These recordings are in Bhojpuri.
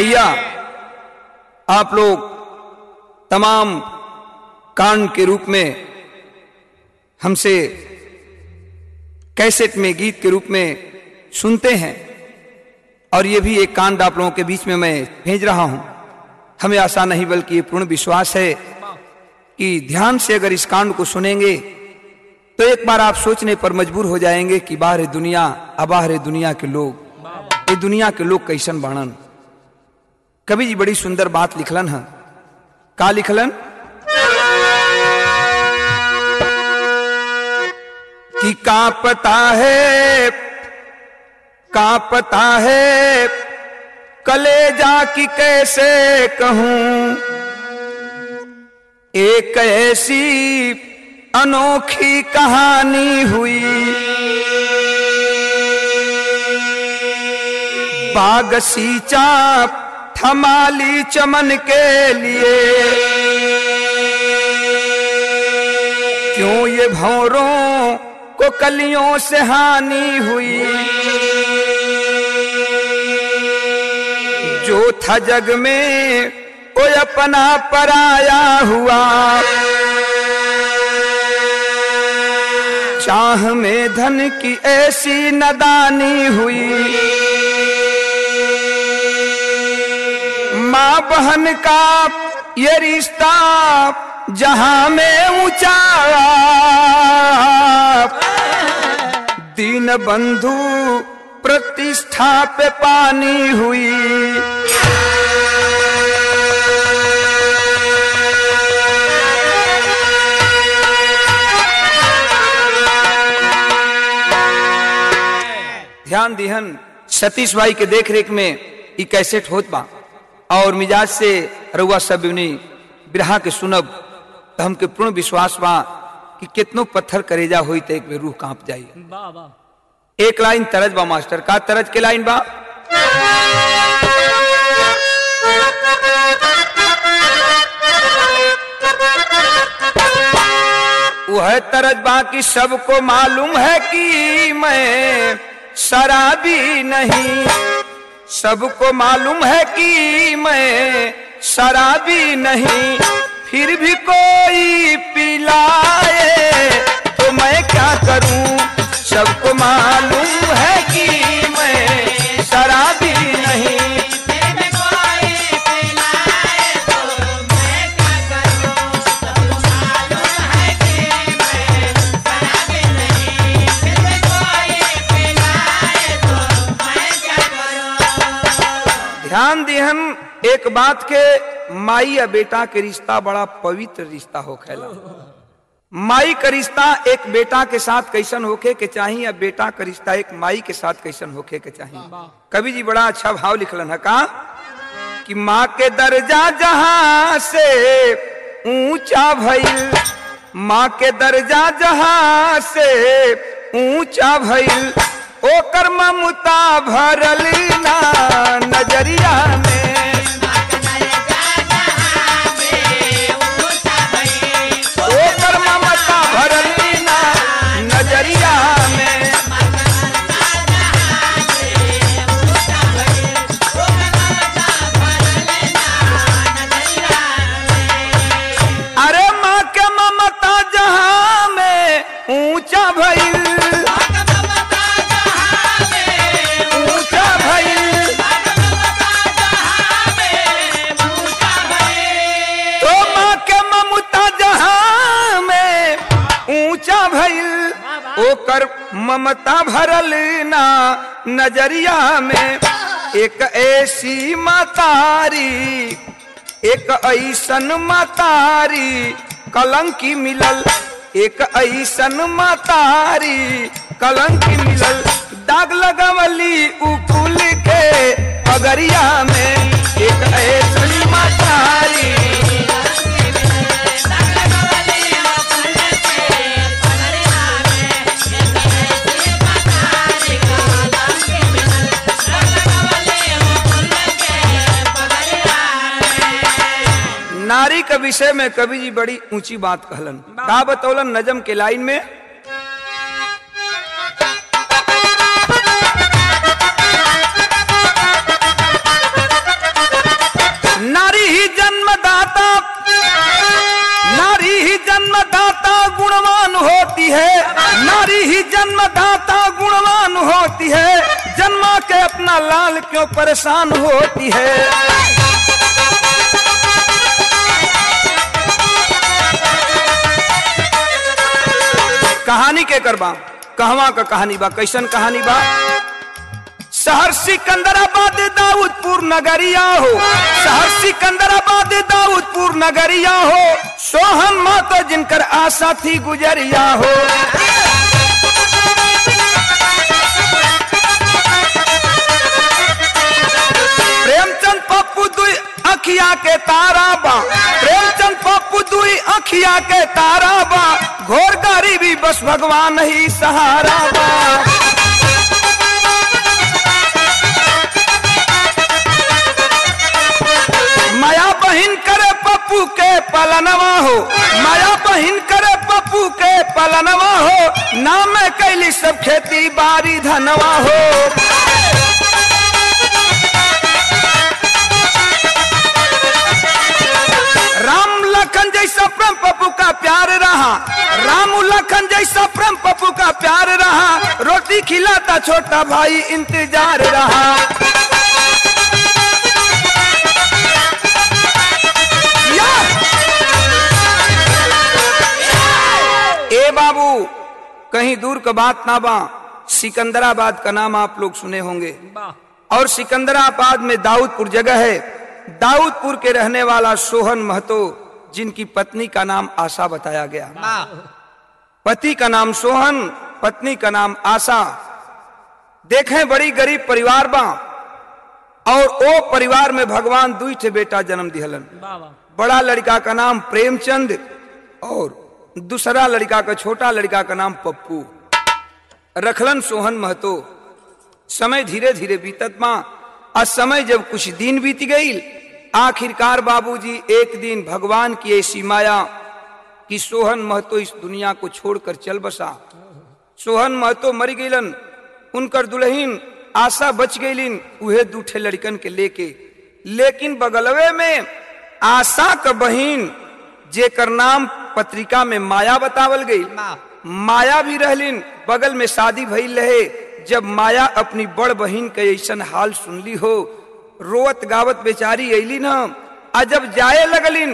भैया आप लोग तमाम कांड के रूप में हमसे कैसेट में गीत के रूप में सुनते हैं और ये भी एक कांड आप लोगों के बीच में मैं भेज रहा हूं हमें आशा नहीं बल्कि ये पूर्ण विश्वास है कि ध्यान से अगर इस कांड को सुनेंगे तो एक बार आप सोचने पर मजबूर हो जाएंगे कि बाहर दुनिया अबाहर दुनिया के लोग ये दुनिया के लोग कैसन बाणन कवि जी बड़ी सुंदर बात लिखलन है का लिखलन कि का पता है का पता है कलेजा की कैसे कहूं एक ऐसी अनोखी कहानी हुई बाग सींचा थमाली चमन के लिए क्यों ये भौरों को कलियों से हानि हुई जो था जग में कोई अपना पराया हुआ चाह में धन की ऐसी नदानी हुई माँ बहन का ये रिश्ता जहां में ऊंचा दीन बंधु प्रतिष्ठा पे पानी हुई ध्यान दिहन सतीश भाई के देख रेख में ई कैसेट होत बा और मिजाज से रउआ सब बिरहा के सुनब तो हमके पूर्ण विश्वास बा कि कितनो पत्थर करेजा हुई तो एक में रूह कांप जाई वाह वाह एक लाइन तरज बा मास्टर का तरज के लाइन बा वह तरज बा कि सबको मालूम है कि मैं शराबी नहीं सबको मालूम है कि मैं शराबी नहीं फिर भी कोई पिलाए तो मैं क्या करूं सबको मालूम है कि मैं शराबी नहीं ध्यान दिहन एक बात के माई या बेटा के रिश्ता बड़ा पवित्र रिश्ता हो खेला माई का रिश्ता एक बेटा के साथ कैसन होके के चाहिए या बेटा का रिश्ता एक माई के साथ कैसन होके के चाहिए कवि जी बड़ा अच्छा भाव लिखलन है का कि माँ के दर्जा जहां से ऊंचा भइल माँ के दर्जा जहां से ऊंचा भइल ओकर ममता भरल ना नजरिया में ओकर ममता भरल ना नजरिया में अरे माँ के ममता जहां में ऊंचा भइल ऊंचा भइल तो माँ के ममता जहां में ऊंचा भइल ओकर ममता भरल ना नजरिया में एक ऐसी मतारी एक ऐसन मतारी कलंकी मिलल एक ऐसन मतारी कलंकी मिलल दाग लगवली उकुल के पगरिया में एक ऐसन मतारी नारी के विषय में कवि जी बड़ी ऊंची बात कहलन का बतौलन नजम के लाइन में होती है जन्मा के अपना लाल क्यों परेशान होती है कहानी के करबा कहवा का कहानी बा कैसन कहानी बा शहर सिकंदराबाद दाऊदपुर नगरिया हो शहर सिकंदराबाद दाऊदपुर नगरिया हो सोहन माता जिनकर आशा थी गुजरिया हो प्रेमचंद पप्पू दुई अखिया के तारा बा प्रेमचंद पप्पू दुई अखिया के तारा बा घोर गरीबी बस भगवान ही सहारा बा माया बहिन करे पप्पू के पलनवा हो माया बहिन करे पप्पू के पलनवा हो नाम कैली सब खेती बारी धनवा हो राम लखन जैसा प्रेम पप्पू का प्यार रहा राम लखन जैसा प्रेम पप्पू का प्यार रहा रोटी खिलाता छोटा भाई इंतजार रहा या! ए बाबू कहीं दूर का बात ना बा सिकंदराबाद का नाम आप लोग सुने होंगे और सिकंदराबाद में दाऊदपुर जगह है दाऊदपुर के रहने वाला सोहन महतो जिनकी पत्नी का नाम आशा बताया गया पति का नाम सोहन पत्नी का नाम आशा देखें बड़ी गरीब परिवार बा और ओ परिवार में भगवान दुई ठे बेटा जन्म दिहलन बड़ा लड़का का नाम प्रेमचंद और दूसरा लड़का का छोटा लड़का का नाम पप्पू रखलन सोहन महतो समय धीरे धीरे बीतत माँ आज समय जब कुछ दिन बीत गई आखिरकार बाबूजी एक दिन भगवान की ऐसी माया कि सोहन महतो इस दुनिया को छोड़कर चल बसा सोहन महतो मर गईलन उनकर दुल्हीन आशा बच गईलिन उहे दूठे लड़कन के लेके लेकिन बगलवे में आशा का बहिन जेकर नाम पत्रिका में माया बतावल गई माया भी रहलिन बगल में शादी भइल रहे जब माया अपनी बड़ बहिन के ऐसन हाल सुनली हो रोवत गावत बेचारी अलिन हम आ जब जाए लगलिन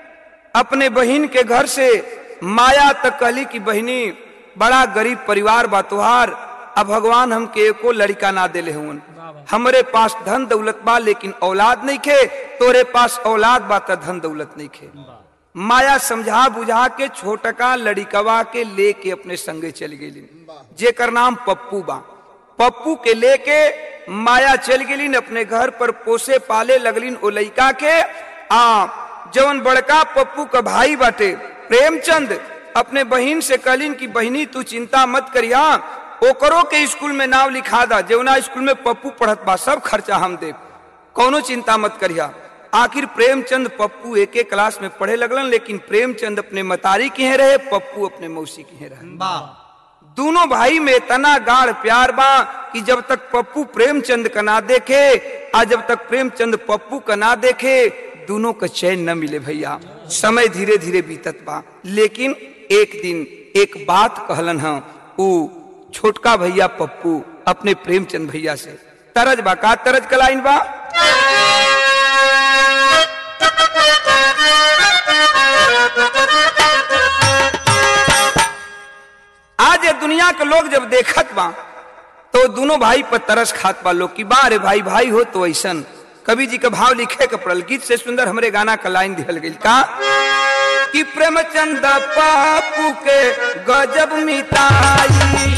अपने बहिन के घर से माया तक कहली कि बहिनी बड़ा गरीब परिवार बा तुहार अब भगवान हमके एको लड़का ना देले हुन हमरे पास धन दौलत बा लेकिन औलाद नहीं खे तोरे पास औलाद बा त धन दौलत नहीं खे माया समझा बुझा के छोटका लड़िकवा के लेके अपने संगे चल गई जेकर नाम पप्पू बा पप्पू के लेके माया चल गई अपने घर पर पोसे पाले लगलिन ओ लइका के आ जवन बड़का पप्पू का भाई बाटे प्रेमचंद अपने बहिन से कहलिन कि बहिनी तू चिंता मत करिया ओकरो के स्कूल में नाम लिखा दा जेवना स्कूल में पप्पू पढ़त बा सब खर्चा हम दे कौनो चिंता मत करिया आखिर प्रेमचंद पप्पू एक एक क्लास में पढ़े लगलन लेकिन प्रेमचंद अपने मतारी के रहे पप्पू अपने मौसी के रहे दोनों भाई में इतना गाढ़ प्यार बा कि जब तक पप्पू प्रेमचंद का ना देखे आ जब तक प्रेमचंद पप्पू का ना देखे दोनों का चैन न मिले भैया समय धीरे धीरे बीतत बा लेकिन एक दिन एक बात कहलन हा ऊ छोटका भैया पप्पू अपने प्रेमचंद भैया से तरज बा का तरज कलाइन बा आज ये दुनिया के लोग जब देखत बा तो दोनों भाई पर तरस खात बा लोग की बा रे भाई भाई हो तो ऐसन कवि जी का भाव लिखे के पड़ल गीत से सुंदर हमरे गाना का लाइन दिहल गई का कि प्रेमचंद पापू के गजब मिताई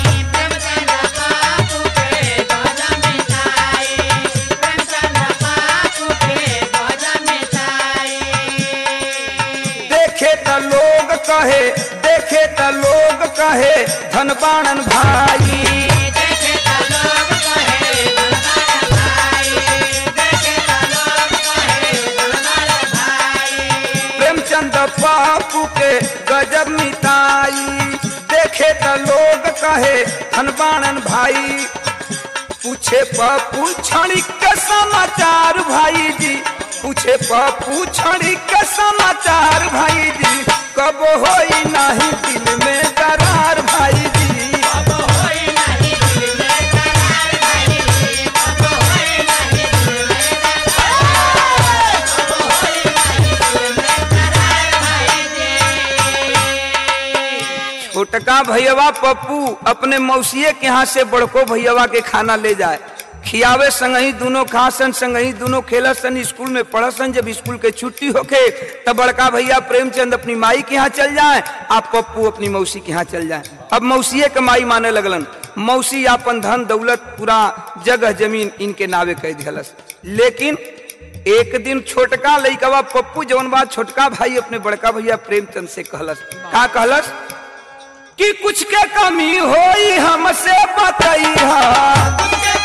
देखे त लोग कहे देखे त लोग कहे धनबाणन भाई प्रेमचंद पापू के गजब मिताई देखे त लोग कहे धनबाणन भाई पूछे पप्पू क्षणिक के समाचार भाई जी पूछे पप्पू क्षणिक के समाचार भाई जी कब होई नहीं दिल में करार भाई जी छोटका भैयावा पप्पू अपने मौसिए के यहाँ से बड़को भैयावा के खाना ले जाए खियावे संगही दोनों खासन संगही दोनों खेलसन स्कूल में पढ़सन जब स्कूल के छुट्टी होके तब बड़का भैया प्रेमचंद अपनी माई के यहाँ चल जाए आप पप्पू अपनी मौसी के यहाँ चल जाए अब मौसिए के माई माने लगलन मौसी अपन धन दौलत पूरा जगह जमीन इनके नावे कह दिलस लेकिन एक दिन छोटका लइकवा पप्पू जवन बात छोटका भाई अपने बड़का भैया प्रेमचंद से कहलस का कहलस कि कुछ के कमी होई हमसे बतैहा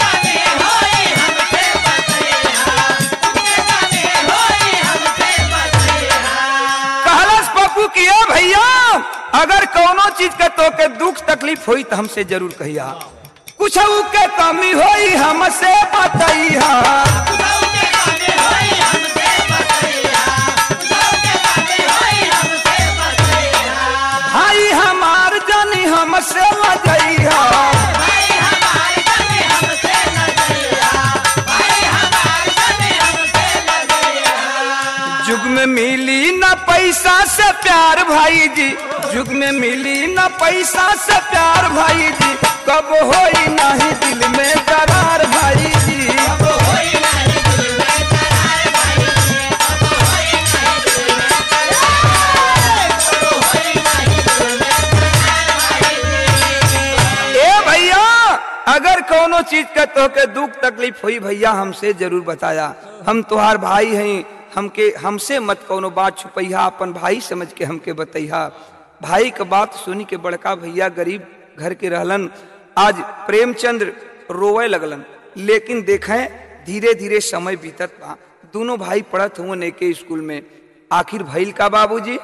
कहलस पप्पू कि ए भैया अगर कोनो चीज के तो के दुख तकलीफ होई तो हमसे जरूर कहिया कुछ के कमी होई हमसे बतैहा भाई हमार जानी हमसे लजैहा जुग में मिली न पैसा से प्यार भाई जी जुग में मिली न पैसा से प्यार भाई जी कब होई नहीं दिल में करार भाई जी ए भैया अगर कोनो चीज का तोके दुख तकलीफ हुई भैया हमसे जरूर बताया हम तुहार भाई हैं हमके हमसे मत कोनो बात छुपैया अपन भाई समझ के हमके बतैया भाई का बात सुनी के बड़का भैया गरीब घर के रहलन आज प्रेमचंद्र रोवे लगलन लेकिन देखें धीरे धीरे समय बीतत बा दोनों भाई पढ़त हुए नेके स्कूल में आखिर भइल का बाबूजी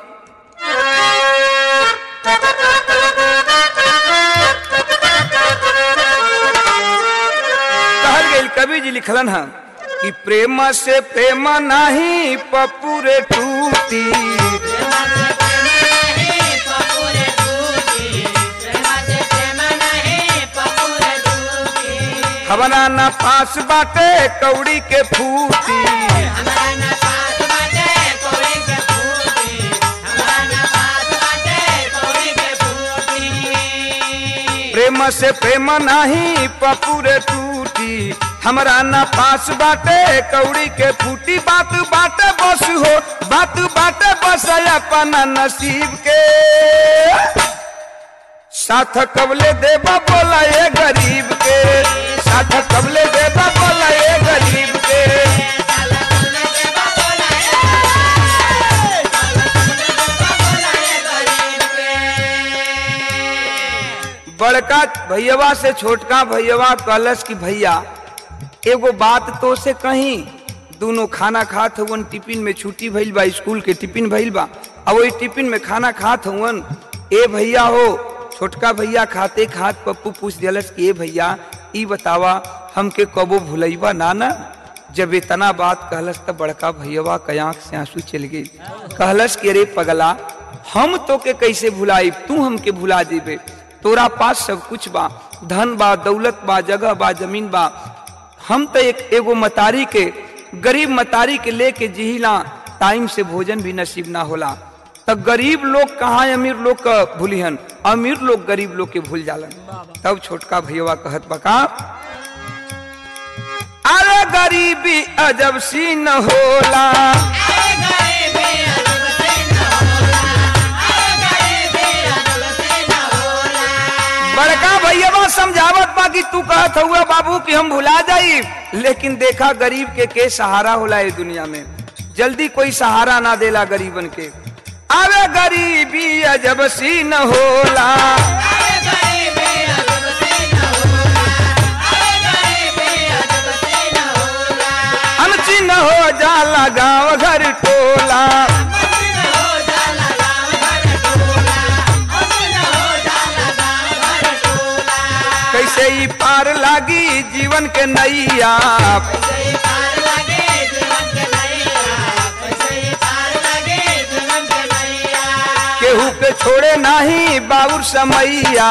कहल गई कवि जी लिखलन है कि प्रेम से प्रेम नहीं पपुरे टूटी हवना न पास बाटे कौड़ी के फूटी प्रेम से प्रेम नहीं पपुरे टूटी हमरा न पास बाटे कौड़ी के फूटी बात बाटे बस हो बात बाटे बस अपना नसीब के साथ कबले देबा बोला ये गरीब के साथ कबले देबा बोला ये गरीब के बड़का भैयावा से छोटका भैयावा कहलस कि भैया एगो बात तो से कहीं दोनों खाना खात हुवन टिफिन में छुट्टी भइल बा स्कूल के टिफिन भइल बा अब वही टिफिन में खाना खात हुवन ए भैया हो छोटका भैया खाते खात पप्पू पूछ दिलस कि ए भैया ई बतावा हमके कबो भुलैबा ना ना जब इतना बात कहलस तब बड़का भैयावा के आंख से आंसू चल गई कहलस कि अरे पगला हम तो के कैसे भुलाई तू हमके भुला देबे तोरा पास सब कुछ बा धन बा दौलत बा जगह बा जमीन बा हम तो एक एगो मतारी के गरीब मतारी के लेके जिहिला टाइम से भोजन भी नसीब ना होला तब गरीब लोग कहाँ अमीर लोग का भूलिहन अमीर लोग गरीब लोग के भूल जालन तब छोटका भैया कहत बका अरे गरीबी अजब सी न होला बड़का भैया समझावत बा कि तू कहत हुआ बाबू कि हम भुला जाई लेकिन देखा गरीब के के सहारा होला ये दुनिया में जल्दी कोई सहारा ना देला गरीबन के अरे गरीबी अजब सी न होला अनची न हो जाला गाँव घर टोला कैसे ही पार लागी जीवन के नैया केहू के छोड़े नाही बाबुर समैया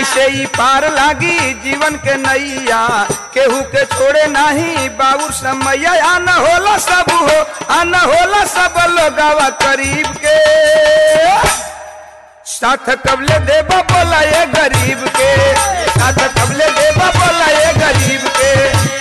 कैसे ई पार लागी जीवन के नैया केहू के छोड़े नाही बाबू समैया आ न होला सब हो आ न होला सब लोगावा करीब के साथ कबले देबा बोला ये गरीब के साथ कबले देबा बोला ये गरीब के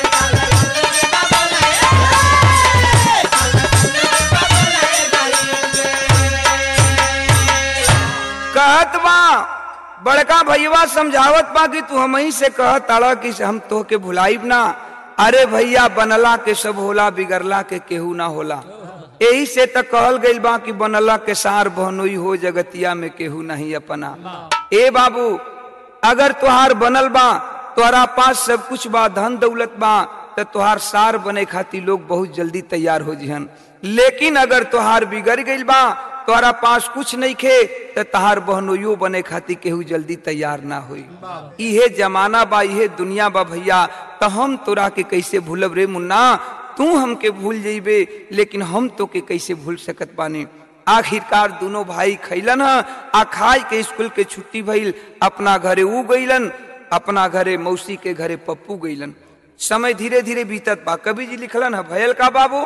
कहत बा बड़का भैया समझावत बा कि तू हम ही से कहत ताड़ा कि हम तो के भुलाइब ना अरे भैया बनला के सब होला बिगड़ला के केहू ना होला यही से त कहल गइल बा कि बनला के सार बहनोई हो जगतिया में केहू नहीं अपना ए बाबू अगर तुहार बनल बा तोहरा पास सब कुछ बा धन दौलत बा त तुहार सार बने खातिर लोग बहुत जल्दी तैयार हो जिहन लेकिन अगर तुहार बिगड़ गइल बा तोहरा पास कुछ नहीं खे त तहार बहनोइयो बने खातिर केहू जल्दी तैयार ना होई इहे जमाना बा इहे दुनिया बा भैया त हम तोरा के कैसे भूलब रे मुन्ना तू हमके भूल जइबे लेकिन हम तो के कैसे भूल सकत बानी आखिरकार दोनों भाई खैलन ह आ खाई के स्कूल के छुट्टी भइल अपना घरे ऊ गइलन अपना घरे मौसी के घरे पप्पू गइलन समय धीरे धीरे बीतत बा कवि जी लिखलन है भयल का बाबू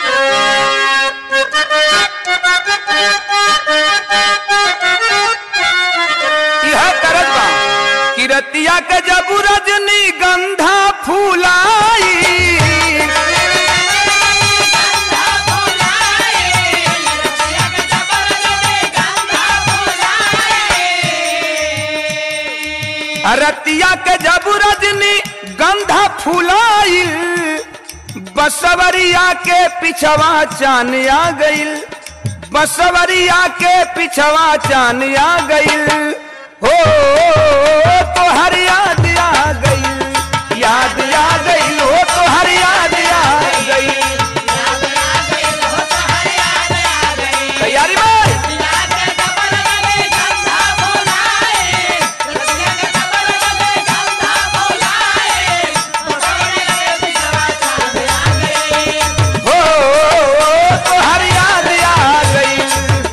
यह करत बा कि रतिया के जब रजनी गंधा फूलाई रतिया के जब रजनी गंधा फूलाई बसवरिया के पिछवा चान आ गइल बसवरिया के पिछवा चान आ गइल हो तो हर याद आ गइल याद आ गइल हो तो हर याद आ गइल तैयारी भाई हो तो हर याद आ गइल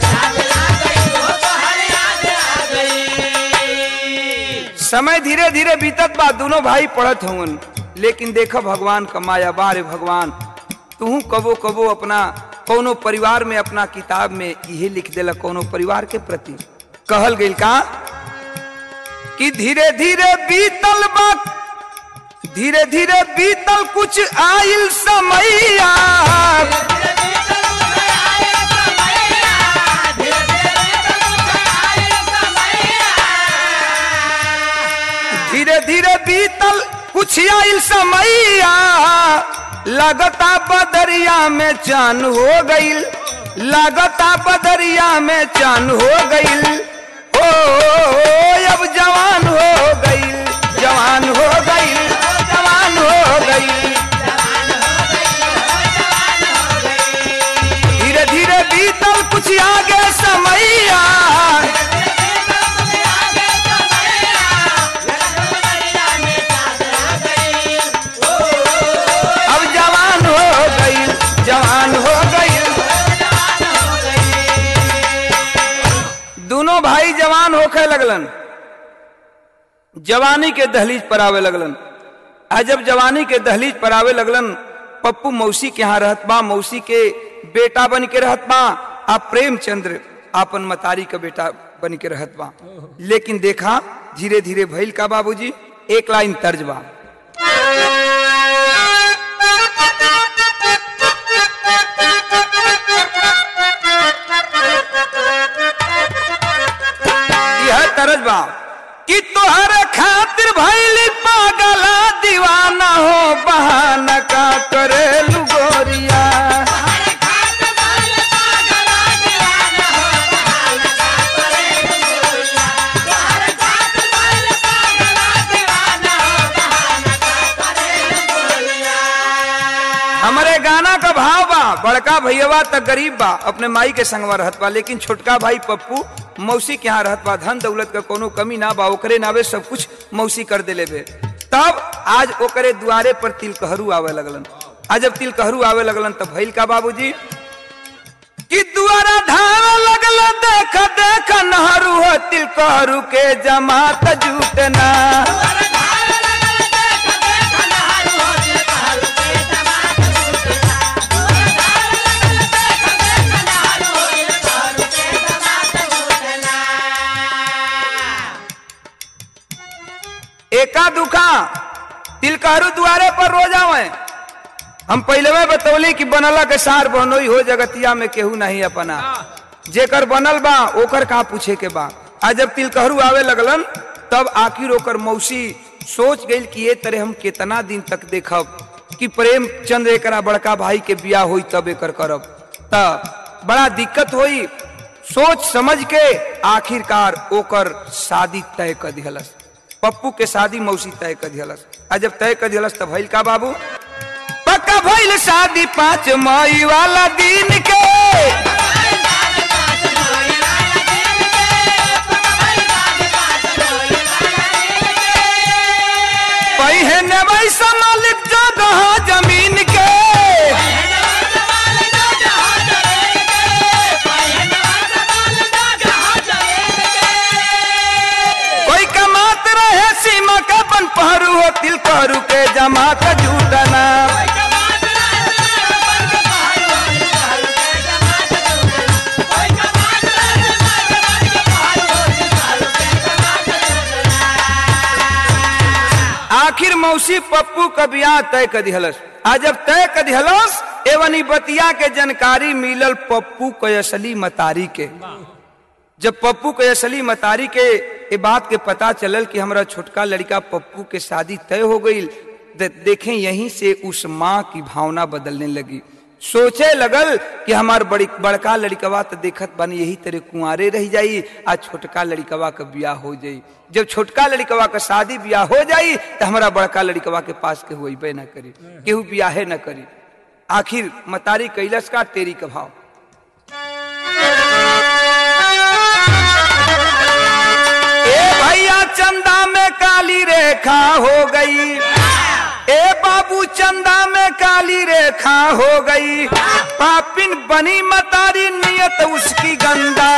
समय धीरे धीरे बीतत बा दोनों भाई पढ़त हवन लेकिन देखो भगवान का माया बारे भगवान तू कबो कबो अपना कोनो परिवार में अपना किताब में यही लिख देला कोनो परिवार के प्रति कहल गइल का कि धीरे धीरे बीतल बा धीरे धीरे बीतल कुछ आइल समैया धीरे धीरे बीतल कुछ आइल समैया लगता बदरिया में चान हो गइल लगता बदरिया में चान हो गइल ओ अब जवान हो गइल जवान हो गइल जवान हो गइल धीरे धीरे बीतल कुछ आगे समैया अब जवान हो गई जवान हो गई दोनों भाई जवान होके लगलन जवानी के दहलीज पर आवे लगलन आ जब जवानी के दहलीज पर आवे लगलन पप्पू मौसी के यहाँ रहत बा मौसी के बेटा बन के रहत बा आ प्रेमचंद्र आपन मतारी का बेटा बन के रहत बा लेकिन देखा धीरे धीरे भइल का बाबूजी एक लाइन तर्ज बा यह तरज बा कि तोहर खातिर भइली पागला दीवाना हो बहाना का करेलू गोरिया हमारे गाना का भाव बा बड़का भैया त गरीब बा अपने माई के संगवा रहत बा लेकिन छोटका भाई पप्पू मौसी के यहाँ रहत बा धन दौलत का कोनो कमी ना बा ओकरे नावे सब कुछ मौसी कर देले बे तब आज ओकरे दुआरे पर तिलकहरू आवे लगलन आज जब तिलकहरू आवे लगलन तब भइल का बाबूजी कि दुआरा धावे लगल देख देख नहरू हो तिल करू के जमात जुटना एका दुखा तिलकहरू दुआरे पर रोज आवे हम पहले में बतौली कि बनला के सार बनोई हो जगतिया में केहू नहीं अपना जेकर बनल बा ओकर का पूछे के बा आज जब तिलकहरू आवे लगलन तब आखिर ओकर मौसी सोच गई कि ये तरह हम कितना दिन तक देखब कि प्रेम चंद एकरा बड़का भाई के बियाह होई तब एकर करब तब बड़ा दिक्कत होई सोच समझ के आखिरकार ओकर शादी तय कर दिहलस पप्पू के शादी मौसी तय कर दिहलस आ जब तय कर दिहलस तब भइल का बाबू पक्का भइल शादी पाँच मई वाला दिन के पहिने वैसा मालिक जगह जमीन के कोई कमात रहे सीमा का बन पहरू हो तिल करू के जमात झूठना आखिर मौसी पप्पू का बियाह तय कर दिहलस आ जब तय कर दिहलस एवं ई बतिया के जानकारी मिलल पप्पू के असली मतारी के जब पप्पू के असली मतारी के ये बात के पता चलल कि हमारा छोटका लड़का पप्पू के शादी तय हो गई दे, देखें यहीं से उस माँ की भावना बदलने लगी सोचे लगल कि हमार बड़ी बड़का लड़कवा तो देखत बन यही तरह कुंवारे रह जाई आ छोटका लड़कवा का बियाह हो जाई जब छोटका लड़कवा का शादी बियाह हो जाई तो हमारा बड़का लड़कवा के पास केहू अबे न करी केहू बियाहे न करी आखिर मतारी कैलस का तेरी का भाव ए भैया चंदा में काली रेखा हो गई ए बाबू चंदा में काली रेखा हो गई पापिन बनी मतारी नियत उसकी गंदा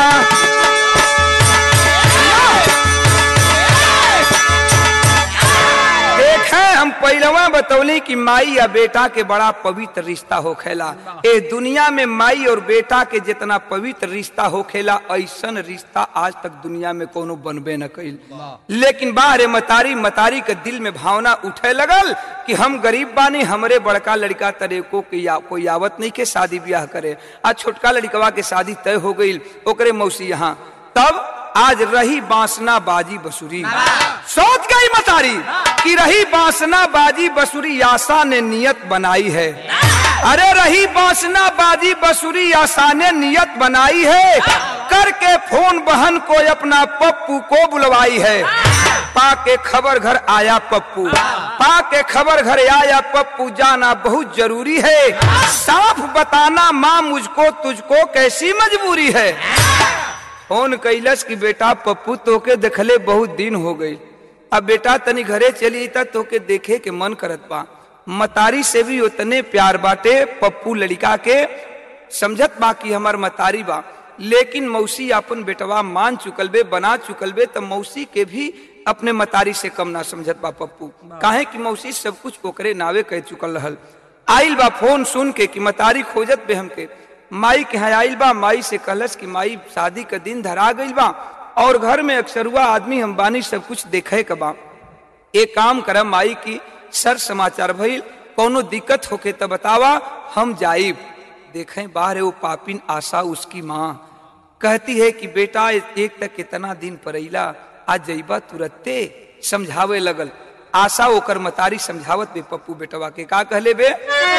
देखे हम पहलवा बतौली कि माई या बेटा के बड़ा पवित्र रिश्ता होखेला ए दुनिया में माई और बेटा के जितना पवित्र रिश्ता होखेला ऐसन रिश्ता आज तक दुनिया में कोनो बनबे न कइल लेकिन बाहरे मतारी मतारी के दिल में भावना उठे लगल कि हम गरीब बानी हमरे बड़का लड़का तरेको के या, कोई आवत नहीं के शादी ब्याह करे आज छोटका लड़कवा के शादी तय हो गई ओकरे मौसी यहाँ तब आज रही बांसना बाजी बसुरी सोच गई मतारी कि रही बांसना बाजी बसुरी आशा ने नियत बनाई है अरे रही बांसना बाजी बसुरी आशा ने नियत बनाई है करके फोन बहन को अपना पप्पू को बुलवाई है पाके खबर घर आया पप्पू पाके खबर घर आया पप्पू जाना बहुत जरूरी है साफ बताना माँ मुझको तुझको कैसी मजबूरी है फोन कैलस कि बेटा पप्पू तोके देखले बहुत दिन हो गई अब बेटा तनी घरे चली त तोके देखे के मन करत बा मतारी से भी उतने प्यार बाटे पप्पू लड़का के समझत बा कि हमार मतारी बा लेकिन मौसी अपन बेटवा मान चुकल बे बना चुकल बे तो मौसी के भी अपने मतारी से कम ना समझत बा पप्पू काहे कि मौसी सब कुछ ओकरे नावे कह चुकल रहल आइल बा फोन सुन के कि मतारी खोजत बे हमके माई के यहाँ आइल बा माई से कहलस कि माई शादी का दिन धरा गइल बा और घर में अक्सरुआ आदमी हम बानी सब कुछ देखे के बा एक काम करम माई की सर समाचार भइल कोनो दिक्कत होके तो बतावा हम जाइब देखें बाहर वो पापिन आशा उसकी माँ कहती है कि बेटा एक तक कितना दिन परैला आज जइबा तुरत्ते समझावे लगल आशा ओकर मतारी समझावत बे पप्पू बेटवा के का कहले बे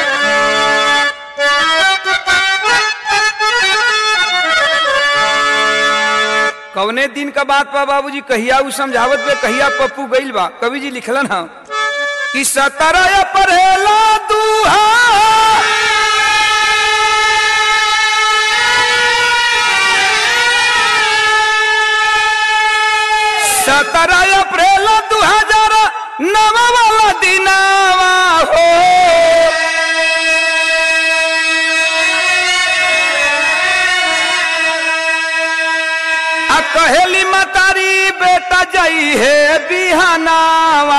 कवने दिन का बात बा बाबूजी कहिया उ समझावत बे कहिया पप्पू गइल बा कवि जी लिखलन हा कि सतरय पढ़ेला दूहा सत्रह अप्रैल दू हजार नव वाला दिनावा हो आ कहेली मतारी बेटा जई है बिहानावा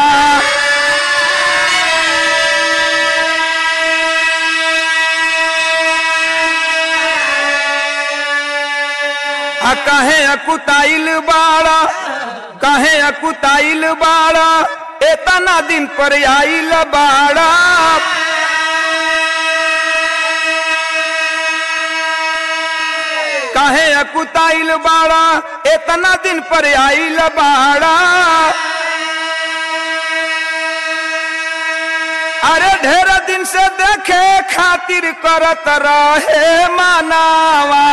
आ कहे अकुताइल बाड़ा कहे अकुताइल बाड़ा एतना दिन पर आइल बाड़ा कहे अकुताइल बाड़ा एतना दिन पर आइल बाड़ा अरे ढेर दिन से देखे खातिर करत रहे मानावा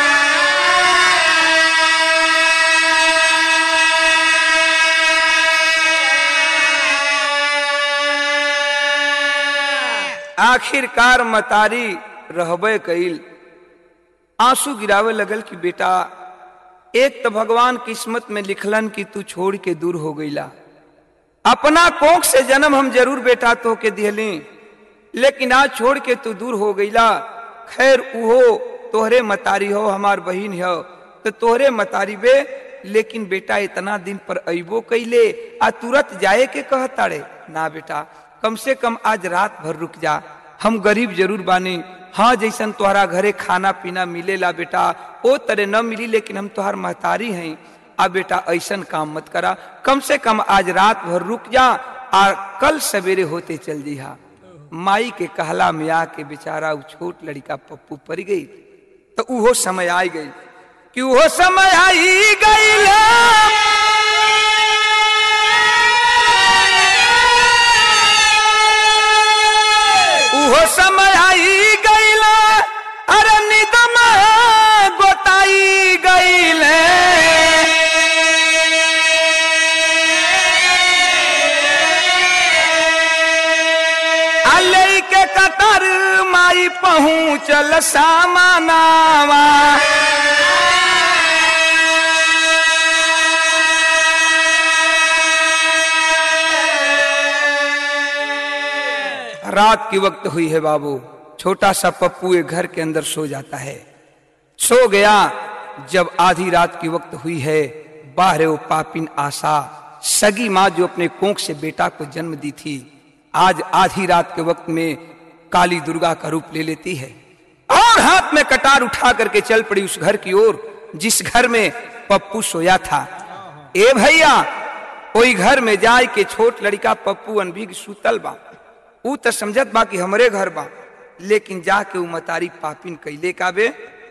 आखिरकार मतारी रहबे कइल आंसू गिरावे लगल कि बेटा एक तो भगवान किस्मत में लिखलन कि तू छोड़ के दूर हो गईला अपना कोख से जन्म हम जरूर बेटा तो के दिहली लेकिन आज छोड़ के तू दूर हो गईला खैर उहो तोहरे मतारी हो हमार बहिन हो तो तोहरे मतारी बे लेकिन बेटा इतना दिन पर अबो कैले आ तुरंत जाए के कहताड़े ना बेटा कम से कम आज रात भर रुक जा हम गरीब जरूर बानी हाँ जैसन तुम्हारा घरे खाना पीना मिलेला बेटा ओ तरह न मिली लेकिन हम तुहार महतारी हैं आ बेटा ऐसन काम मत करा कम से कम आज रात भर रुक जा आ कल सवेरे होते चल जिहा माई के कहला में आके बेचारा उ छोट लड़का पप्पू पड़ गई तो उहो समय आई गई कि उहो समय आई गई उहो समय आई गईला अरे निदम गोताई गईले अले के कतर माई पहुँचल सामानावा रात की वक्त हुई है बाबू छोटा सा पप्पू एक घर के अंदर सो जाता है सो गया जब आधी रात की वक्त हुई है बाहर वो पापिन आशा सगी माँ जो अपने कोख से बेटा को जन्म दी थी आज आधी रात के वक्त में काली दुर्गा का रूप ले लेती है और हाथ में कटार उठा करके चल पड़ी उस घर की ओर जिस घर में पप्पू सोया था ए भैया कोई घर में जाए के छोट लड़का पप्पू अनभिग सुतल बा ऊ तो समझत बा कि हमरे घर बा लेकिन जाके ऊ मतारी पापिन कैले काबे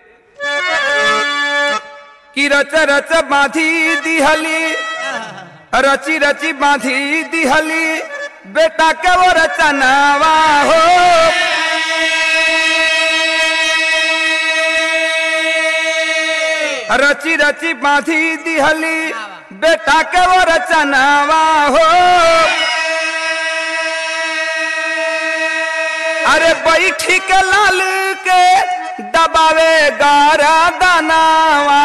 कि रच रच बांधी दिहली रची रची बांधी दिहली बेटा के वो रचनावा हो रची रची बांधी दिहली बेटा के वो रचनावा हो अरे बैठी के लाल के दबावे गारा दानावा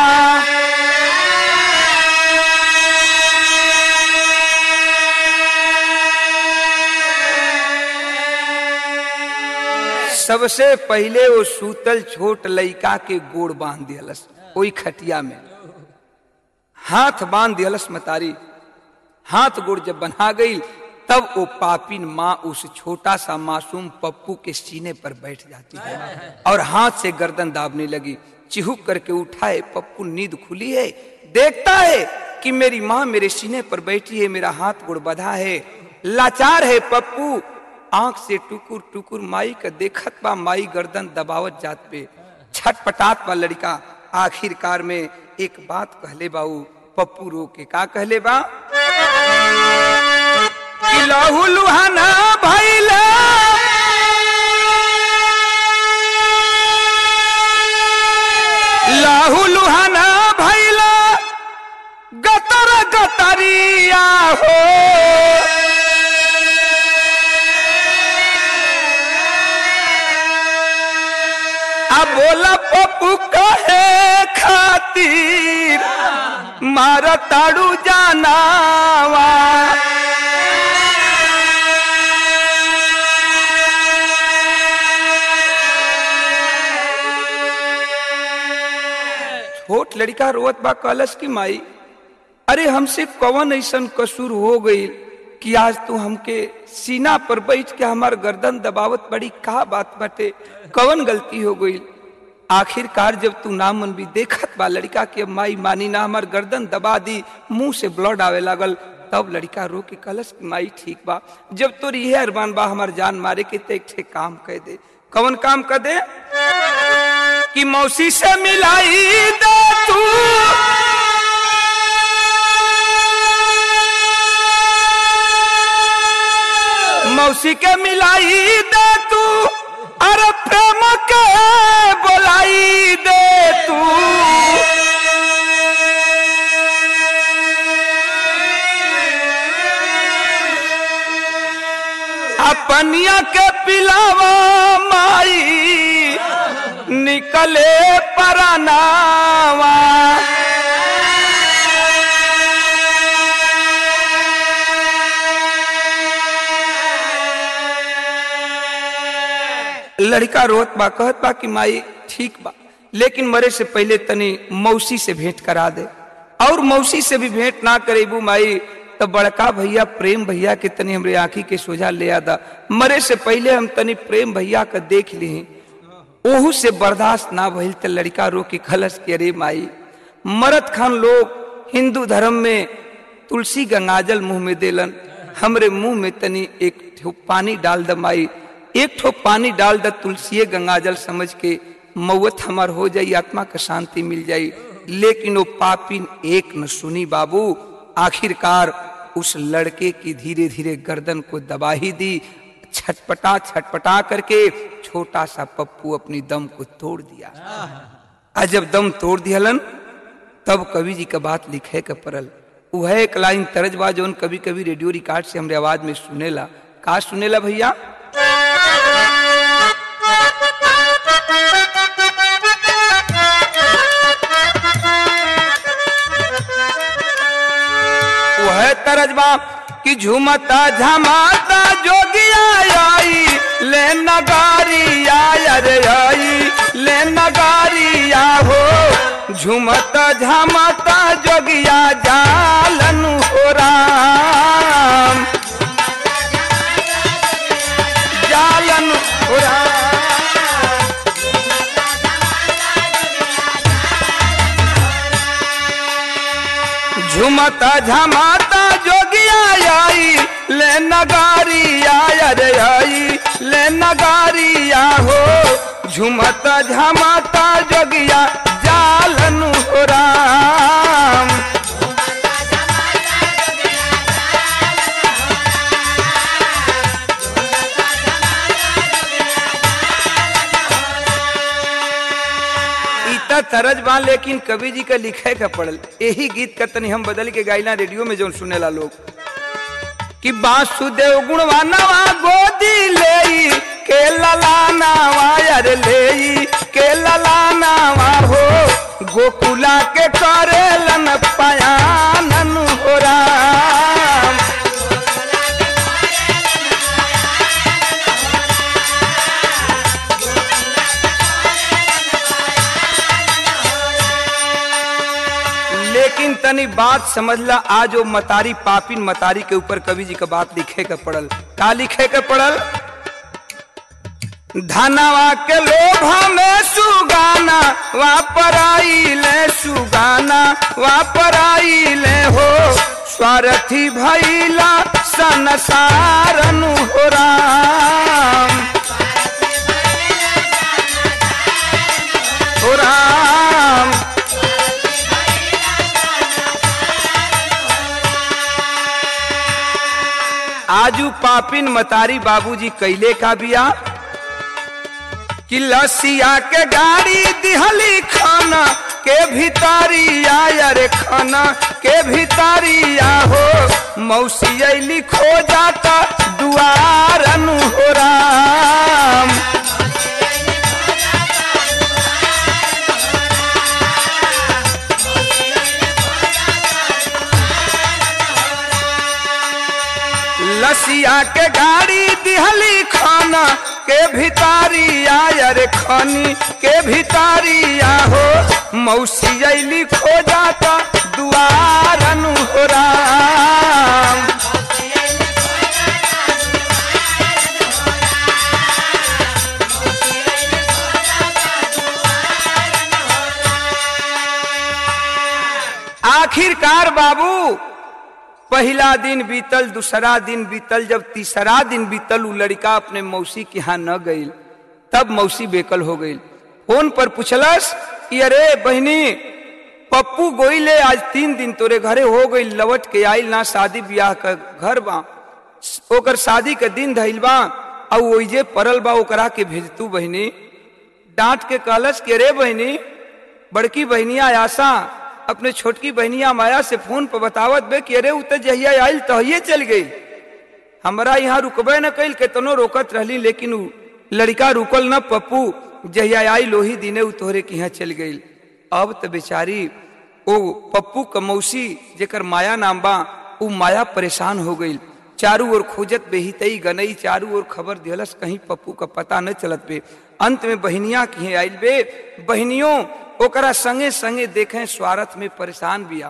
सबसे पहले वो सूतल छोट लइका के गोड़ बांध दियलस ओई खटिया में हाथ बांध दियलस मतारी हाथ गोड़ जब बना गई तब वो पापिन माँ उस छोटा सा मासूम पप्पू के सीने पर बैठ जाती है और हाथ से गर्दन दाबने लगी चिहुक करके उठाए पप्पू नींद खुली है देखता है कि मेरी माँ मेरे सीने पर बैठी है मेरा हाथ गुड़ बधा है लाचार है पप्पू आंख से टुकुर टुकुर माई का देखत बा माई गर्दन दबावत जात पे छटपटात बा लड़का आखिरकार में एक बात कहले बाऊ पप्पू रो के का कहले बा कि लहू लुहाना भैला लाहू लुहाना भैला गतर गतरिया हो अब बोला पप्पू कहे खातिर मार ताड़ू जानावा छोट लड़का रोवत बा कलश की माई अरे हमसे कवन ऐसन कसूर हो गई कि आज तू हमके सीना पर बैठ के हमार गर्दन दबावत बड़ी का बात बाटे कवन गलती हो गई आखिरकार जब तू ना मन भी देखत बा लड़का के माई मानी ना हमार गर्दन दबा दी मुंह से ब्लड आवे लागल तब लड़का रो के कलश की माई ठीक बा जब तोर यह अरमान बा हमार जान मारे के ते एक ठे काम कह दे कवन काम कर दे कि मौसी से मिलाई दे तू मौसी के मिलाई दे तू अरे प्रेम के बोलाई दे तू अपनिया के पिलावा माई निकले परनावा लड़का रोत बा कहत बा कि माई ठीक बा लेकिन मरे से पहले तनी मौसी से भेंट करा दे और मौसी से भी भेंट ना करेबू माई तो बड़का भैया प्रेम भैया के तनी हमरे आंखी के सोझा ले आदा मरे से पहले हम तनी प्रेम भैया का देख ली ओहू से बर्दाश्त ना भइल त लड़का रो के खलस के अरे माई मरद खान लोग हिंदू धर्म में तुलसी गंगाजल मुंह में देलन हमरे मुंह में तनी एक ठो पानी डाल द माई एक ठो पानी डाल द तुलसी गंगाजल समझ के मौत हमार हो जाई आत्मा का शांति मिल जाई लेकिन वो पापिन एक न सुनी बाबू आखिरकार उस लड़के की धीरे धीरे गर्दन को दबा ही दी छटपटा छटपटा करके छोटा सा पप्पू अपनी दम को तोड़ दिया आज जब दम तोड़ दियालन तब कवि जी का बात लिखे का पड़ल वह एक लाइन तरजबा जो कभी कभी रेडियो रिकॉर्ड से हमरे आवाज में सुनेला का सुनेला भैया वह तरजबा कि झुमता झमाता जोगिया आई ले नगारिया अरे आई ले नगारिया हो झुमता झमाता जोगिया जालन हो राम जालन हो राम झुमता झमाता जोगिया आई ले नगारिया अरे आई ले नगारिया हो झुमता झमाता जोगिया जालन हो राम इतना तरज बा लेकिन कवि जी का लिखे का पड़ल यही गीत का तनी हम बदल के गाइला रेडियो में जो सुनेला लोग कि वासुदेव गुणवानवा गोदी ले के ललानावा यार ले के ललानावा हो गोकुला के करेलन पयानन हो राम लेकिन तनी बात समझला आज वो मतारी पापिन मतारी के ऊपर कवि जी का बात लिखे का पड़ल का लिखे का पड़ल धनवा के लोभा में सुगाना वापर आई ले सुगाना वापर आई ले हो स्वार्थी भैला संसारन हो राम हो राम आजू पापिन मतारी बाबूजी कैले का बिया कि लसिया के गाड़ी दिहली खाना के भितारिया अरे खाना के भितारिया हो मौसी अली खो जाता दुआरन हो राम लसिया के गाड़ी दिहली खाना के भितारिया अरे खनी के भितारिया हो मौसी अली खो जाता दुआरन हो राम आखिरकार बाबू पहला दिन बीतल दूसरा दिन बीतल जब तीसरा दिन बीतल उ लड़का अपने मौसी के यहाँ न गई तब मौसी बेकल हो गई फोन पर पूछलस कि अरे बहनी पप्पू गोइले आज तीन दिन तोरे घरे हो गई लवट के आइल ना शादी ब्याह का घर बा ओकर शादी के दिन धइल बा और ओइजे परल बा ओकरा के भेजतू बहनी डांट के कहलस कि अरे बहनी बड़की बहनिया आशा अपने छोटकी बहनिया माया से फोन पर बतावत बे कि अरे उ त जहिया आइल तहिए चल गई हमरा यहाँ रुकबे न कैल केतनो रोकत रहली लेकिन उ लड़का रुकल न पप्पू जहिया आई लोही दिने उ तोहरे के यहाँ चल गई अब त बेचारी ओ पप्पू क मौसी जेकर माया नाम बा उ माया परेशान हो गई चारू ओर खोजत बेहितई गनई चारू ओर खबर दिहलस कहीं पप्पू का पता न चलत बे अंत में बहनिया की आइल बे बहनियों ओकरा संगे संगे देखें स्वार्थ में परेशान बिया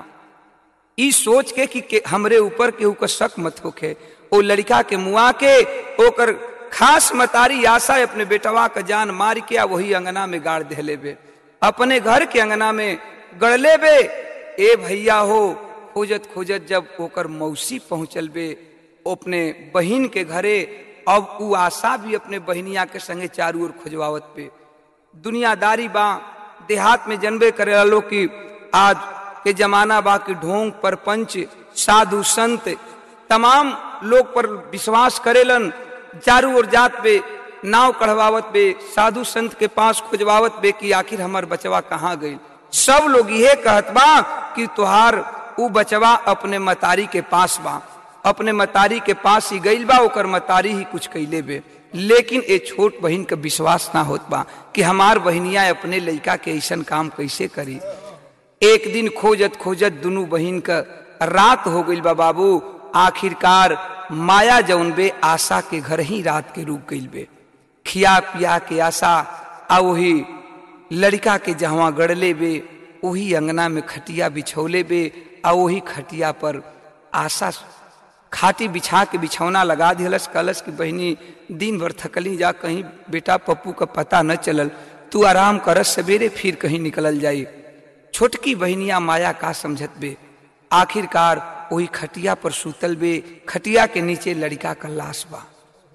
ई सोच के कि के हमरे ऊपर केहू का शक मत होखे ओ लड़का के मुआ के ओकर खास मतारी आशा अपने बेटवा का जान मार के आ वही अंगना में गाड़ देले बे अपने घर के अंगना में गड़ले बे ए भैया हो खोजत खोजत जब ओकर मौसी पहुंचल बे अपने बहिन के घरे अब उ आशा भी अपने बहनिया के संगे चारू ओर खोजवावत पे दुनियादारी बा देहात में जनबे करे लो कि आज के जमाना बा कि ढोंग परपंच साधु संत तमाम लोग पर विश्वास करेलन चारू ओर जात पे नाव कढ़वावत बे साधु संत के पास खोजवावत बे कि आखिर हमार बचवा कहाँ गई सब लोग यह कहत बा कि तुहार उ बचवा अपने मतारी के पास बा अपने मतारी के पास ही गईल बा ओकर मतारी ही कुछ कैले बे लेकिन ए छोट बहन का विश्वास ना होत बा कि हमार बहनिया अपने लड़का के ऐसा काम कैसे करी एक दिन खोजत खोजत दोनों बहन का रात हो गई बा बाबू आखिरकार माया जौन बे आशा के घर ही रात के रुक गई बे खिया पिया के आशा आ वही लड़का के जहाँ गड़ले बे वही अंगना में खटिया बिछौले बे आ वही खटिया पर आशा खाटी बिछा के बिछौना लगा दिलस कलश की बहनी दिन भर थकली जा कहीं बेटा पप्पू का पता न चलल तू आराम कर सवेरे फिर कहीं निकलल जाई छोटकी बहनिया माया का समझत बे आखिरकार वही खटिया पर सूतल बे खटिया के नीचे लड़का का लाश बा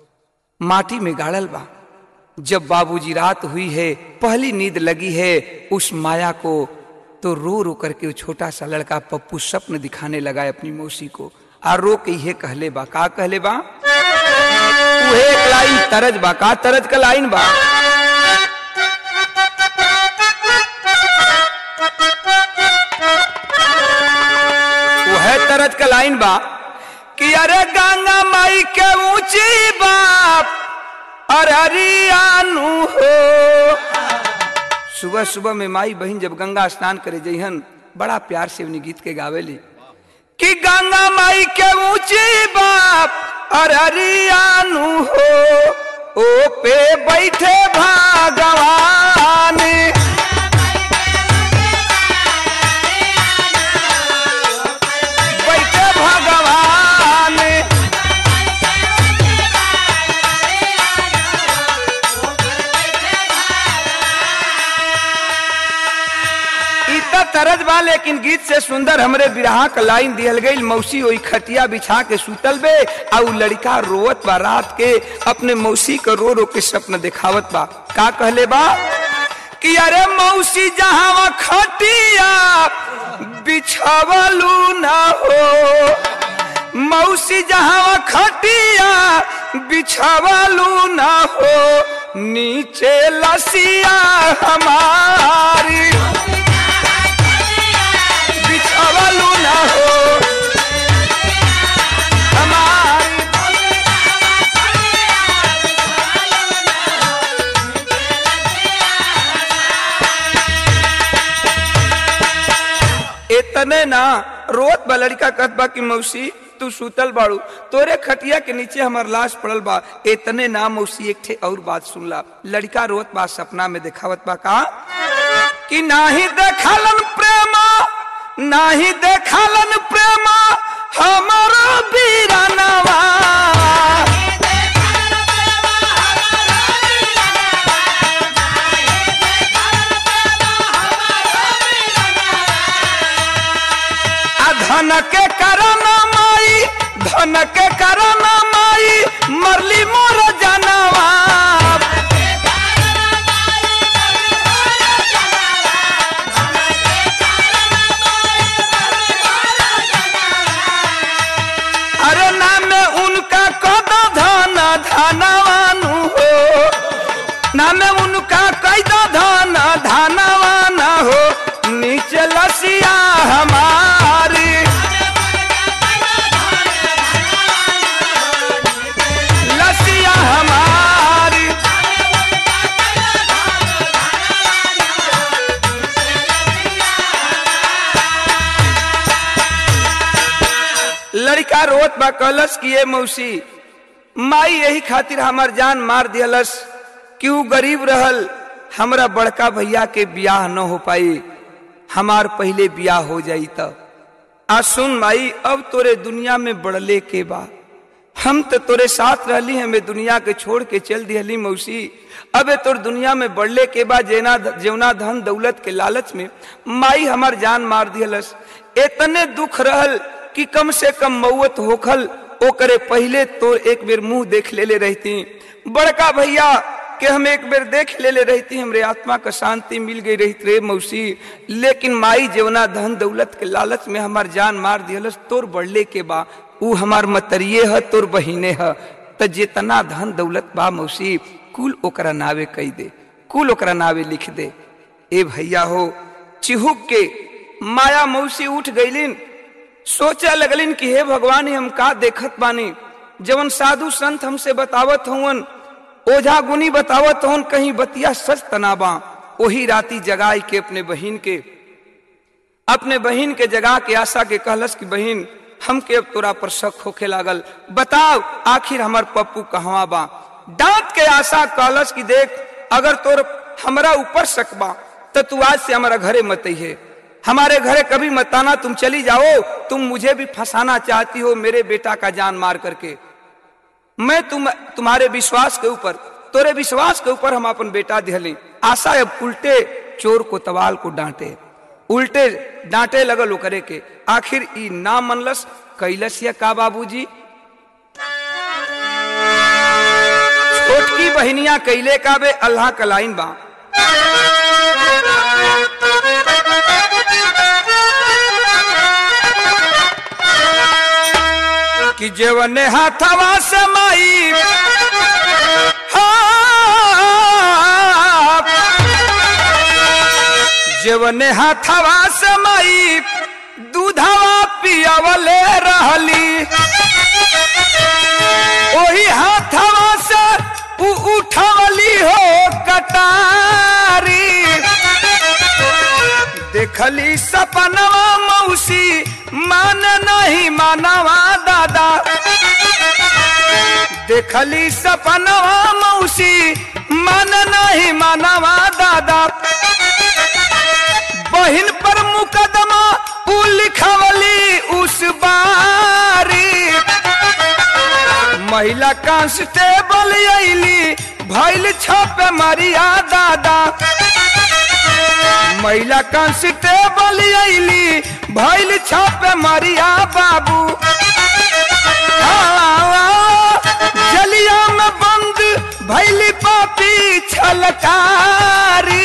माटी में गाड़ल बा जब बाबूजी रात हुई है पहली नींद लगी है उस माया को तो रो रो करके वो छोटा सा लड़का पप्पू स्वप्न दिखाने लगा है अपनी मौसी को आ रो के ये कहले बा का कहले बा उहे एक लाइन तरज बा का तरज का लाइन बा वह तरज का लाइन बा कि अरे गंगा माई के ऊंची बाप अरियानु हो सुबह सुबह में माई बहन जब गंगा स्नान करे जइहन बड़ा प्यार से उन्हें गीत के गावेली कि गंगा माई के ऊंची बाप अरियानु हो ओ पे बैठे भगवान बैठे भगवान इ त तरज बा लेकिन गीत से सुंदर हमरे बिरहा का लाइन दिहल गई मौसी ओई खटिया बिछा के सुतल बे आ उ लड़का रोवत बा रात के अपने मौसी को रो रो के सपन दिखावत बा का कहले बा कि अरे मौसी जहां खटिया बिछावलू ना हो मौसी जहां खटिया बिछावलू ना हो नीचे लसिया हमारी बिछावलू ना हो हमारी इतने ना रोत बा लड़का कहत बा कि मौसी तू सुतल बाड़ू तोरे खटिया के नीचे हमर लाश पड़ल बा इतने नाम उसी एक ठे और बात सुनला लड़का रोत बा सपना में देखावत बा का कि नाही देखलन प्रेमा नाही देखलन प्रेमा हमारो बीरानवा आ धन के कारण माई धन के कारण माई मरली मोर जानवा अरे नाम उनका कद धन धनवानु हो नाम उनका कैद धन धनवान हो नीचे लसिया हमारी लसिया हमारी लड़का रोत बा कलस किए मौसी माई यही खातिर हमार जान मार दियलस कि ऊ गरीब रहल हमरा बड़का भैया के बियाह न हो पाई हमार पहले बियाह हो जाई तब आ सुन माई अब तोरे दुनिया में बढ़ले के बा हम तो तोरे साथ रहली हमें दुनिया के छोड़ के चल दिहली मौसी अबे तोर दुनिया में बढ़ले के बाद जेना जेवना धन दौलत के लालच में माई हमार जान मार दिहलस इतने दुख रहल कि कम से कम मौत होखल ओकरे पहले तो एक बेर मुंह देख लेले रहती बड़का भैया के हम एक बेर देख लेले रहती हमरे आत्मा का शांति मिल गई रही रे मौसी लेकिन माई जेवना धन दौलत के लालच में हमार जान मार दिहलस तोर बढ़ले के बा ऊ हमार मतरिये है तोर बहिने है त जितना धन दौलत बा मौसी कुल ओकरा नावे कही दे कुल ओकरा नावे लिख दे ए भैया हो चिहुक के माया मौसी उठ गईलिन सोचा लगलिन कि हे भगवान ही हम का देखत बानी जवन साधु संत हमसे बतावत हवन ओझा गुनी बतावत हवन कहीं बतिया सच तनाबा ओही राती जगाई के अपने बहिन के अपने बहिन के जगा के आशा के कहलस कि बहिन हमके अब तोरा पर शक होखे लागल बताओ आखिर हमार पप्पू कहवा बा डांट के आशा कहलस कि देख अगर तोर हमरा ऊपर शक बा तो तू आज से हमारा घरे मत है हमारे घरे कभी मत आना तुम चली जाओ तुम मुझे भी फंसाना चाहती हो मेरे बेटा का जान मार करके मैं तुम तुम्हारे विश्वास के ऊपर तोरे विश्वास के ऊपर हम अपन बेटा दिहली आशा अब उल्टे चोर को तवाल को डांटे उल्टे डांटे लगल करे के आखिर ई ना मनलस कैलस या का बाबूजी छोटकी बहनिया कैले का बे अल्लाह का लाइन बा कि जेवने हाथवा से माई जेवने हाथवा से माई दूधवा पियावले रहली ओही हाथवा से उ उठवली हो कटारी देखली सपनवा मौसी मान नहीं मानवा दादा देखली सपनवा मौसी मान नहीं मानवा दादा बहिन पर मुकदमा उ लिखवली उस बारी महिला कांस्टेबल अली भैल छापे मरिया दादा महिला कांस्टेबल अली भैल छापे मरिया बाबू जलिया में बंद भैली पापी छलकारी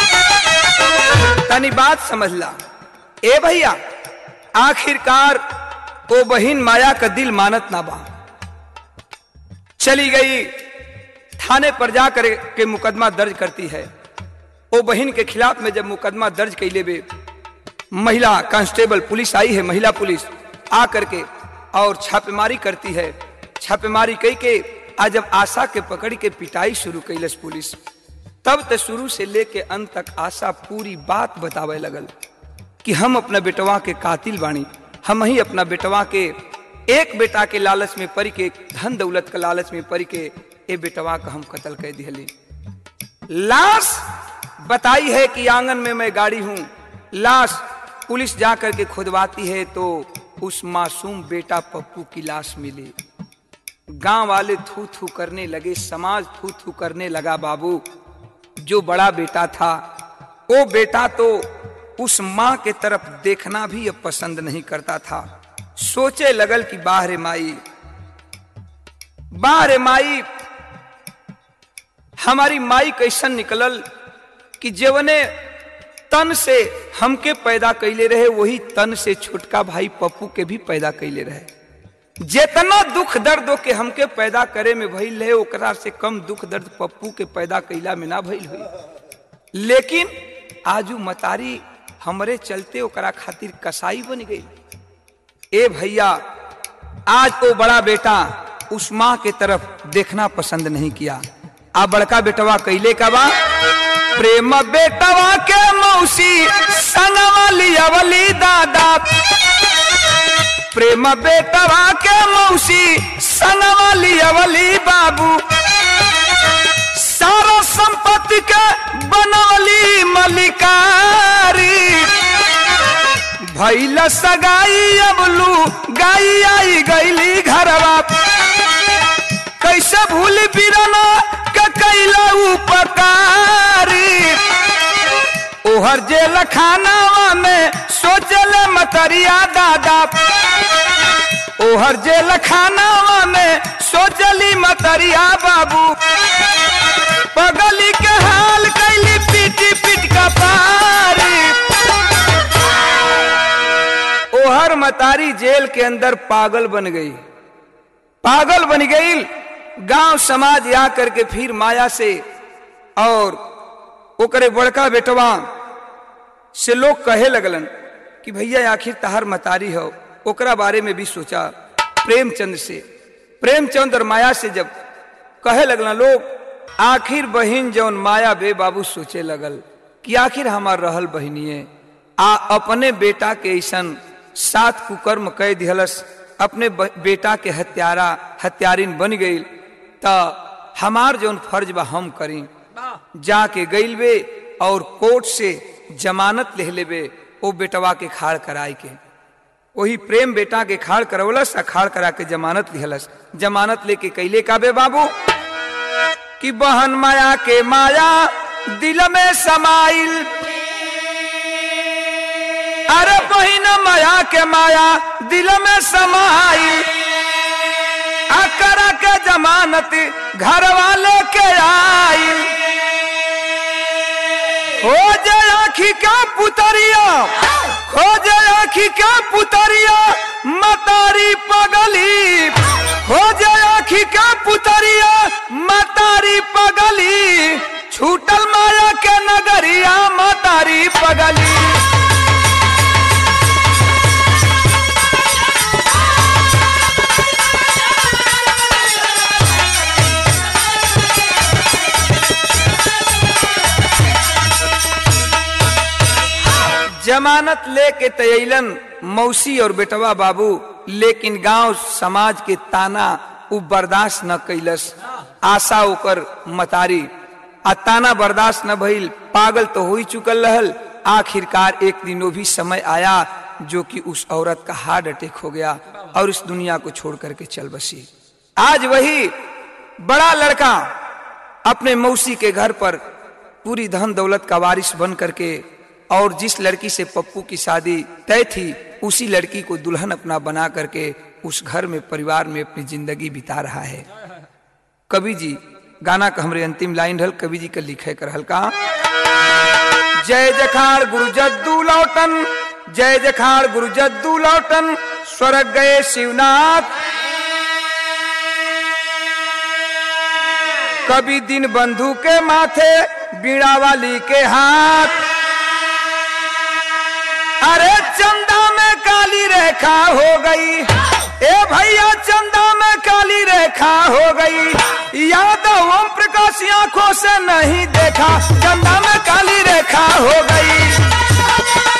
तनी बात समझला ए भैया आखिरकार ओ बहिन माया का दिल मानत ना बा चली गई थाने पर जा कर के मुकदमा दर्ज करती है ओ बहन के खिलाफ में जब मुकदमा दर्ज कैले बे महिला कांस्टेबल पुलिस आई है महिला पुलिस आ करके और छापेमारी करती है छापेमारी कई के आज जब आशा के पकड़ के पिटाई शुरू कैलस पुलिस तब तो शुरू से लेके अंत तक आशा पूरी बात बतावे लगल कि हम अपना बेटवा के कातिल बानी हम ही अपना बेटवा के एक बेटा के लालच में परी के धन दौलत के लालच में परी के ए बेटवा का हम कत्ल कर दिहली लाश बताई है कि आंगन में मैं गाड़ी हूं लाश पुलिस जा करके खुदवाती है तो उस मासूम बेटा पप्पू की लाश मिली गांव वाले थू थू करने लगे समाज थू थू करने लगा बाबू जो बड़ा बेटा था वो बेटा तो उस माँ के तरफ देखना भी अब पसंद नहीं करता था सोचे लगल कि बाहरे माई बाहरे माई हमारी माई कैसन निकलल कि जेवने तन से हमके पैदा कैले रहे वही तन से छोटका भाई पप्पू के भी पैदा कैले रहे जितना दुख दर्द के हमके पैदा करे में भइल रहे ओकरा से कम दुख दर्द पप्पू के पैदा कैला में ना भइल हुई लेकिन आजू मतारी हमरे चलते ओकरा खातिर कसाई बन गई ए भैया आज वो बड़ा बेटा उस माँ के तरफ देखना पसंद नहीं किया आ बड़का बेटवा कैले का बा प्रेम बेटवा के मौसी संगवा लियावली दादा प्रेम बेटवा के मौसी संगवा लियावली बाबू सारा संपत्ति के बनवली मलिकारी भैल सगाई अबलू गाई आई गईली घरवा कैसे भूल बिरना के कैला उपकारी ओहर जेल खानावा में सोचल मतरिया दादा ओहर जेल खानावा में सोचली मतरिया बाबू पगली के हाल कैली पीटी पीट का पारी ओहर मतारी जेल के अंदर पागल बन गई पागल बन गई गांव समाज आ करके फिर माया से और ओकरे बड़का बेटवा से लोग कहे लगलन कि भैया आखिर तहार मतारी हो ओकरा बारे में भी सोचा प्रेमचंद से प्रेमचंद और माया से जब कहे लगलन लोग आखिर बहिन जौन माया बे बाबू सोचे लगल कि आखिर हमार रहल बहिनिए आ अपने बेटा के ऐसन सात कुकर्म कह दिहलस अपने बेटा के हत्यारा हत्यारिन बन गई त हमार जौन फर्ज बा हम करी जाके गईल बे और कोर्ट से जमानत ले लेबे ओ बेटवा के खाड़ कराई के वही प्रेम बेटा के खाड़ करवलस आ खाड़ करा के जमानत लिहलस जमानत लेके कैले का बे बाबू कि बहन माया के माया दिल में समाइल अरे बहिन माया के माया दिल में समाइल अकरा के जमानत घर वाले के आई हो जाए आखी का पुतरिया हो जाए आखी का पुतरिया मतारी पगली हो जाए आखी का पुतरिया मतारी पगली छूटल माया के नगरिया मतारी पगली जमानत लेके तयलन मौसी और बेटवा बाबू लेकिन गांव समाज के ताना उ बर्दाश्त न कैलस आशा ओकर मतारी आ ताना बर्दाश्त न भइल पागल तो हो ही चुकल रहल आखिरकार एक दिन वो भी समय आया जो कि उस औरत का हार्ट अटैक हो गया और इस दुनिया को छोड़ करके चल बसी आज वही बड़ा लड़का अपने मौसी के घर पर पूरी धन दौलत का वारिस बन करके और जिस लड़की से पप्पू की शादी तय थी उसी लड़की को दुल्हन अपना बना करके उस घर में परिवार में अपनी जिंदगी बिता रहा है कवि जी गाना का हमारे अंतिम लाइन रहल कवि जी का लिखे कर हल्का जय जखाड़ गुरु जद्दू लौटन जय जखाड़ गुरु जद्दू लौटन स्वर्ग गए शिवनाथ कभी दिन बंधु के माथे बीड़ा वाली के हाथ अरे चंदा में काली रेखा हो गई ए भैया चंदा में काली रेखा हो गई यादव ओम प्रकाश आंखों से नहीं देखा चंदा में काली रेखा हो गई